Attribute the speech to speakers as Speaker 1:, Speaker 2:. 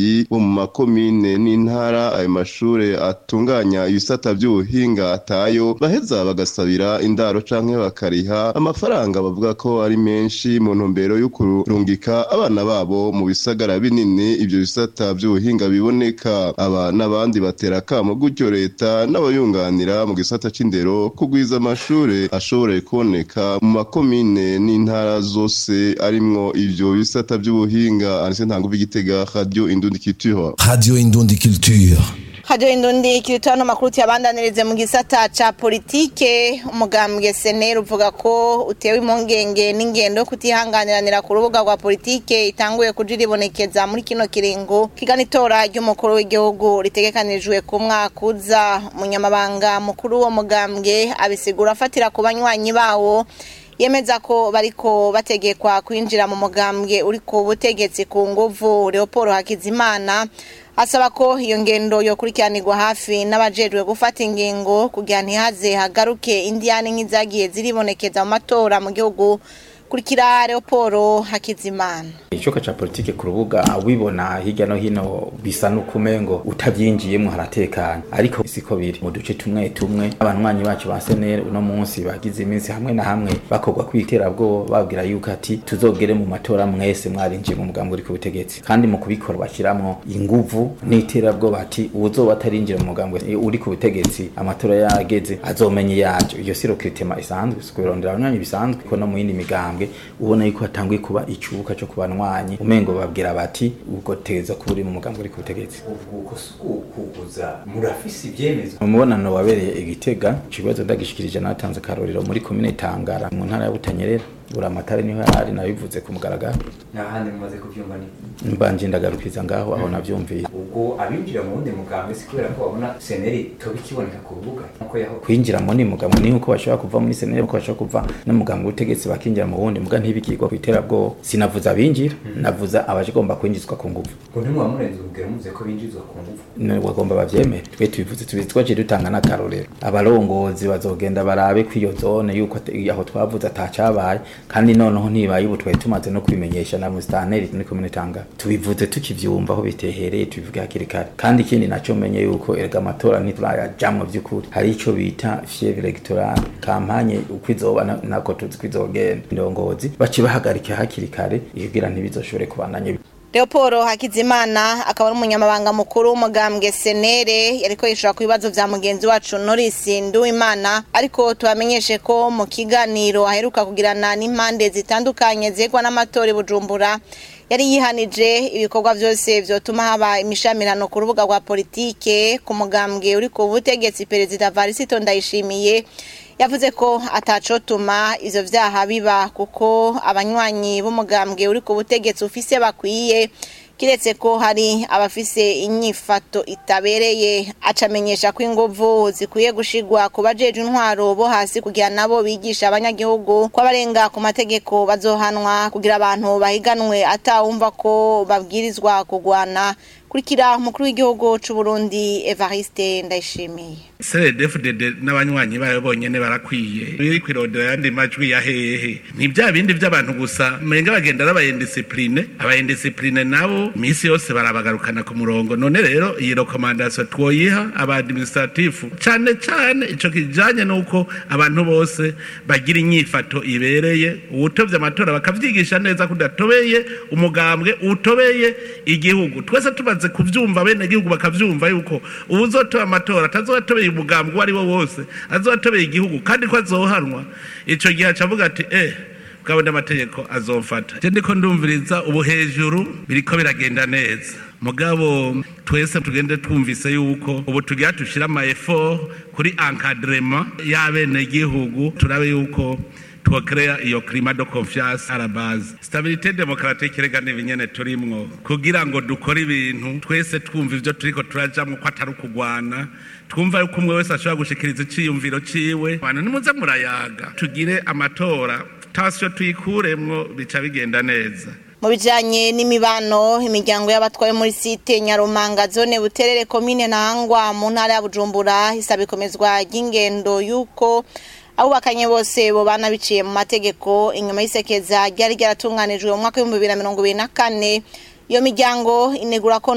Speaker 1: bo mu makomine n'intara ayo mashure atunganya ibisata vy'ubuhinga atayo baheza bagasabira indaro canke bakariha amafaranga bavuga ko ari menshi mu ntumbero yo kurungika abana babo mu bisagara binini ivyo bisata vy'ubuhinga biboneka aba n'abandi batera akamo gutyo leta n'abayunganira mu gisata c'indero kugwiza amashure ashobore kuboneka mu makomine n'intara zose arimwo ivyo bisata vy'ubuhinga anise ntanguvu igitega radio indundi culture
Speaker 2: Radio Indundi Culture.
Speaker 3: Radio Indundi kiritono makuru yabandanirize mu gisata ca politike umugambwe SNL uvuga ko utewe impungenge n'ingendo kutihanganiranira ku rubuga rwa politike itanguye kujiribonekeza muri kino kiringo kigana itora ry'umukuru w'igihugu ritegekanijwe ku mwaka uza umunyamabanga mukuru wo mugambwe abisigura afatira ku banywanyi bawo yemeza ko bariko bategekwa kwinjira mu mugambwe uri ku butegetsi ku nguvu Leopold Hakizimana asaba ko iyo ngendo yokurikiranirwa hafi n'abajejwe gufata ingingo kugira ntihaze hagaruke indiyane nk'izagiye ziribonekeza mu matora mu gihugu kurikira Leopold Hakizimana
Speaker 4: icoka ca politike ku rubuga wibona hirya no hino bisa n'ukumengo utavyinjiyemwo haratekanye ariko siko biri mu duce tumwe tumwe abanywanyi bacu ba senere uno munsi bagize iminsi hamwe na hamwe bakorwa kw'iterabwoba babwira yuko ati tuzogere mu matora mwese mwarinjiye mu mugambi uri ku butegetsi kandi mu kubikora bashiramwo inguvu n'iterabwoba ati uwuzoba atarinjira mu mugambi uri ku butegetsi amatora yageze azomenye yajo iyo siro kiritema isanzwe kubirondera abanywanyi bisanzwe ko no mu yindi migambwe ubona yuko hatanguye kuba icubuka co kubanwa banywanyi umengo babwira bati ubwo teza ko uri mu mugambo uri ku butegetsi
Speaker 5: ubwo kuguza murafise ivyemezo
Speaker 4: mu mubonano wabereye igitega ikibazo ndagishikirije natanze akarorero muri komine tangara mu ntara ya butanyerera buri amatara niho yari nabivuze ku mugaragaro
Speaker 5: n'ahandi mumaze kuvyumva ni
Speaker 4: mbanje ndagarukiza ngaho aho navyumviye
Speaker 5: ubwo abinjira mu wundi mugambi si kubera ko babona seneri toba ikiboneka ku rubuga nkuko yaho
Speaker 4: kwinjira mu ni mugambo ni uko bashobora kuva muri seneri uko bashobora kuva no mugambo w'ubutegetsi bakinjira mu wundi muga ntibikigwa ku iterabwoba sinavuze abinjira navuza abagomba kwinjizwa ku nguvu
Speaker 5: ngo ntimwa murenze urugero muvuze ko binjizwa ku nguvu
Speaker 4: bagomba bavyemere twe tubivuze tubizi twaciye dutanga n'akarorero abarongozi bazogenda barabe ko iyo zone yuko aho twavuze atacabaye kandi noneho ntibaye ubu twari tumaze no kubimenyesha na musitanteri muri komine tanga tubivuze tukivyumva aho bitehereye tubivuge hakiri kare kandi ikindi naco menye yuko erega amatora ntiturayajamwo vy'ukuri hari ico bita fievre electorale kampanye uko izoba nako tuzi ko izogenda indongozi baci bahagarika hakiri kare kugira ntibizoshobore kubandanya
Speaker 3: Leopold Hakizimana akaba ari umunyamabanga mukuru w'umugambwe Senere yariko yishura ku bibazo vya mugenzi wacu Norris Nduwimana ariko tubamenyeshe ko mu kiganiro aheruka kugirana n'impande zitandukanye zegwa n'amatora Bujumbura yari yihanije ibikorwa vyose vyotuma haba imishamirano ku rubuga rwa politike ku mugambwe uri ku butegetsi perezida Varisito Ndayishimiye yavuze ko atacotuma ivyo vyaha biba kuko abanywanyi b'umugambwe uri ku butegetsi ufise bakwiye kiretse ko hari abafise inyifato itabereye acamenyesha ko inguvu zikwiye gushigwa ku bajeje intwaro bo hasi kugira nabo bigisha abanyagihugu ko abarenga ku mategeko bazohanwa kugira abantu bahiganwe atawumva ko babwirizwa kugwana kurikira umukuru w'igihugu c'u Burundi Evariste Ndayishimiye
Speaker 6: CDFDD n'abanywanyi bayo bonyene barakwiye biri kwirondera yandi majwi ya hehe ni bya bindi by'abantu gusa menga bagenda n'abayendisipline abayendisipline nabo misi yose barabagarukana ku murongo none rero iyi recommandation twoyiha aba administratif cane cane ico kijanye nuko abantu bose bagira inyifato ibereye uwutovye amatora bakavyigisha neza kudatobeye umugambwe utobeye igihugu twese tumaze kuvyumva bene igihugu bakavyumva yuko uwuzotora amatora atazotobeye umugambwe uwo ari wo wose azotobeye igihugu kandi ko azohanwa ico gihe acavuga ati eh bwabona amategeko azofata je ndiko ndumviriza ubu hejuru biriko biragenda neza mugabo twese tugende twumvise yuko ubu tugira tushira ama effort kuri encadrement y'abene gihugu turabe yuko twokrea iyo climat de confiance à la base stabilité démocratique rega n'ibinyene turimwo kugira ngo dukore ibintu twese twumva ivyo turiko turajamwo ko atari ukugwana twumva yuko umwe wese ashobora gushikiriza iciyumviro ciwe abantu nimuze murayaga tugire amatora tasiyo tuyikuremwo bica bigenda neza
Speaker 3: mu bijanye n'imibano imiryango y'abatwaye muri site nyarumanga zone buterere komine ntahangwa mu ntara ya bujumbura isaba ikomezwa ry'ingendo y'uko abubakanye bose bobana biciye mu mategeko inyuma y'isekeza ryari ryaratunganijwe mu mwaka w'ibihumbi bibiri na mirongo ibiri na kane iyo miryango inegura ko